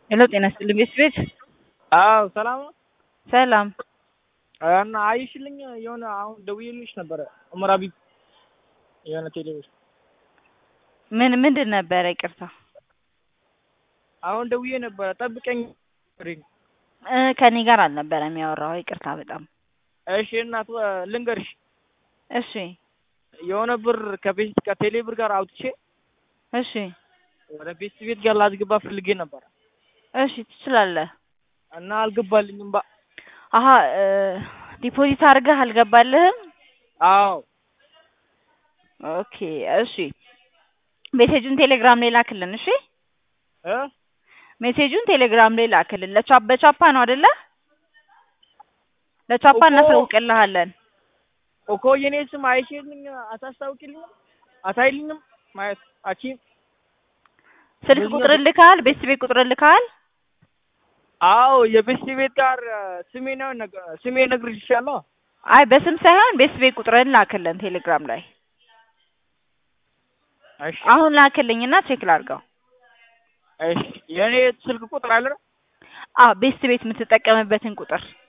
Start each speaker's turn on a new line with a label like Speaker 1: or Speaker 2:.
Speaker 1: ሄሎ ጤና ይስጥልኝ ቤት ቤት
Speaker 2: አዎ ሰላም ነው።
Speaker 1: ሰላም
Speaker 2: እና አይሽልኝ የሆነ አሁን ደውዬልሽ ነበረ ኡመር ሀቢብ የሆነ ቴሌቪዥን
Speaker 1: ምን ምንድን ነበረ? ይቅርታ
Speaker 2: አሁን ደውዬ ነበረ ጠብቀኝ።
Speaker 1: እ ከኔ ጋር አልነበረም ያወራው። ይቅርታ በጣም
Speaker 2: እሺ እናት ልንገርሽ
Speaker 1: እሺ
Speaker 2: የሆነ ብር ከቤት ከቴሌ ብር ጋር አውጥቼ
Speaker 1: እሺ
Speaker 2: ወደ ቤት ቤት ጋር ላስገባ ፈልጌ ነበረ
Speaker 1: እሺ ትችላለህ።
Speaker 2: እና አልገባልኝም። ባ
Speaker 1: አሀ እ ዲፖዚት አድርገህ አልገባልህም?
Speaker 2: አዎ
Speaker 1: ኦኬ እሺ ሜሴጁን ቴሌግራም ላይ ላክልን። እሺ
Speaker 2: እ
Speaker 1: ሜሴጁን ቴሌግራም ላይ ላክልን። ለቻፕ በቻፓ ነው አይደለ? ለቻፓ
Speaker 2: እኮ-
Speaker 1: እናሳውቅልሃለን።
Speaker 2: እኮ የኔ ስም አይሽልኝ አታስታውቂልኝም? አታይልኝም? ማየት አቺም
Speaker 1: ስልክ
Speaker 2: ብዙ
Speaker 1: ቁጥር
Speaker 2: ነገር-
Speaker 1: ልካል? ቤት ቤት ቁጥር ልካል?
Speaker 2: አዎ የቤት ቤት ጋር ስሜ ነው ነገ- ስሜ እነግርልሻለሁ።
Speaker 1: አይ በስም ሳይሆን ቤት ቤት ቁጥርን ላክልን ቴሌግራም ላይ
Speaker 2: እሺ
Speaker 1: አሁን ላክልኝና ቼክ ላድርገው።
Speaker 2: እሺ የኔ ስልክ ቁጥር አለ
Speaker 1: አ ቤት ቤት የምትጠቀምበትን ቁጥር